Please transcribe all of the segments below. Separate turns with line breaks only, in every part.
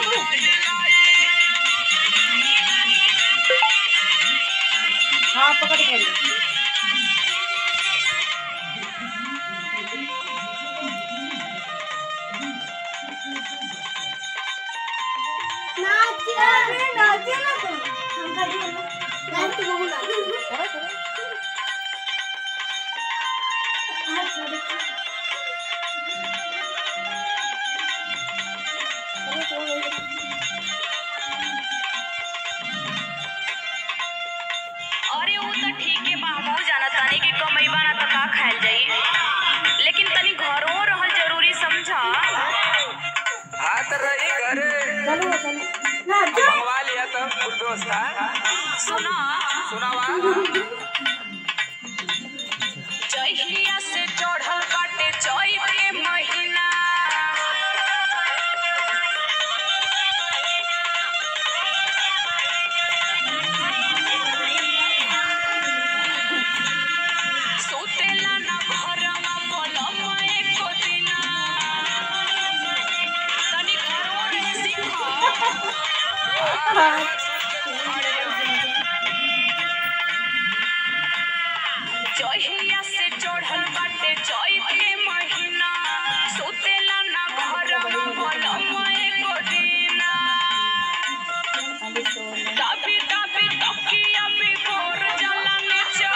हाँ पकड़ के ली। करो, करो। करो, करो, करो।
अरे वो तो ठीक है बा हमहू जाना तानी कि कमैबा ना तो का खायल जाई लेकिन तनी घरों रहल जरूरी समझा
हाथ रही घरे
चलो चलो
मंगवा लिया तो फुल व्यवस्था
सुना
सुनावा
जहिया से चढ़ल बाटे चैत के महीना सुतेला ना घरवा पलम एको दिना तनी घरों रहे सीखा जहिया से चढ़ल बाटे चैत के महीना सुतेला ना घरवा पलम एको दिना
अभी सो ले।
दाबी दाबी तकिया पे गोर जला नीचा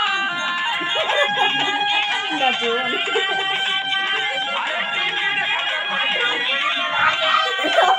गजोन।